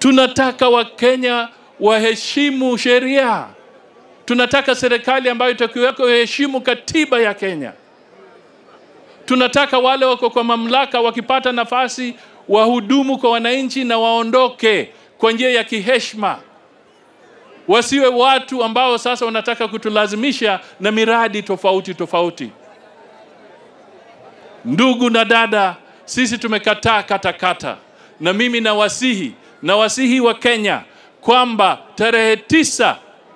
Tunataka Wakenya waheshimu sheria. Tunataka serikali ambayo itakiweko heshimu katiba ya Kenya. Tunataka wale wako kwa mamlaka wakipata nafasi wahudumu kwa wananchi na waondoke kwa njia ya kiheshima, wasiwe watu ambao sasa wanataka kutulazimisha na miradi tofauti tofauti. Ndugu na dada, sisi tumekataa katakata, na mimi nawasihi nawasihi wa Kenya kwamba tarehe tisa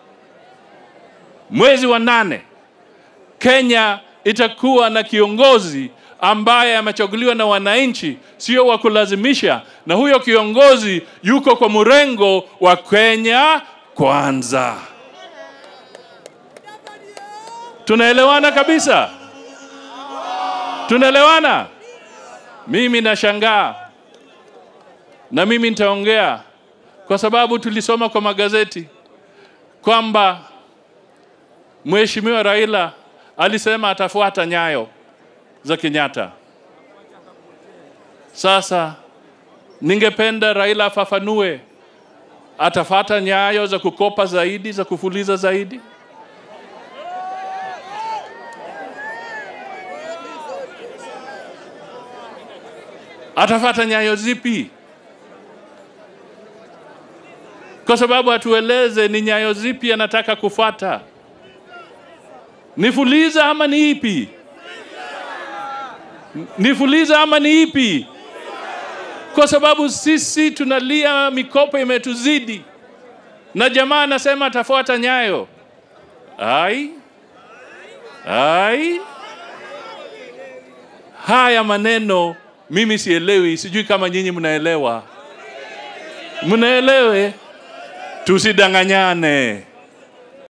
mwezi wa nane Kenya itakuwa na kiongozi ambaye amechaguliwa na wananchi, sio wa kulazimisha, na huyo kiongozi yuko kwa mrengo wa Kenya kwanza. Tunaelewana kabisa? Tunaelewana? Mimi nashangaa na mimi nitaongea kwa sababu tulisoma kwa magazeti kwamba Mheshimiwa Raila alisema atafuata nyayo za Kenyatta. Sasa ningependa Raila afafanue, atafata nyayo za kukopa zaidi, za kufuliza zaidi? Atafata nyayo zipi? Kwa sababu atueleze ni nyayo zipi anataka kufata. Ni fuliza ama ni ipi? Ni fuliza ama ni ipi? Kwa sababu sisi tunalia, mikopo imetuzidi, na jamaa anasema atafuata nyayo. Ai, ai, haya maneno mimi sielewi, sijui kama nyinyi mnaelewa. Mnaelewe? Tusidanganyane.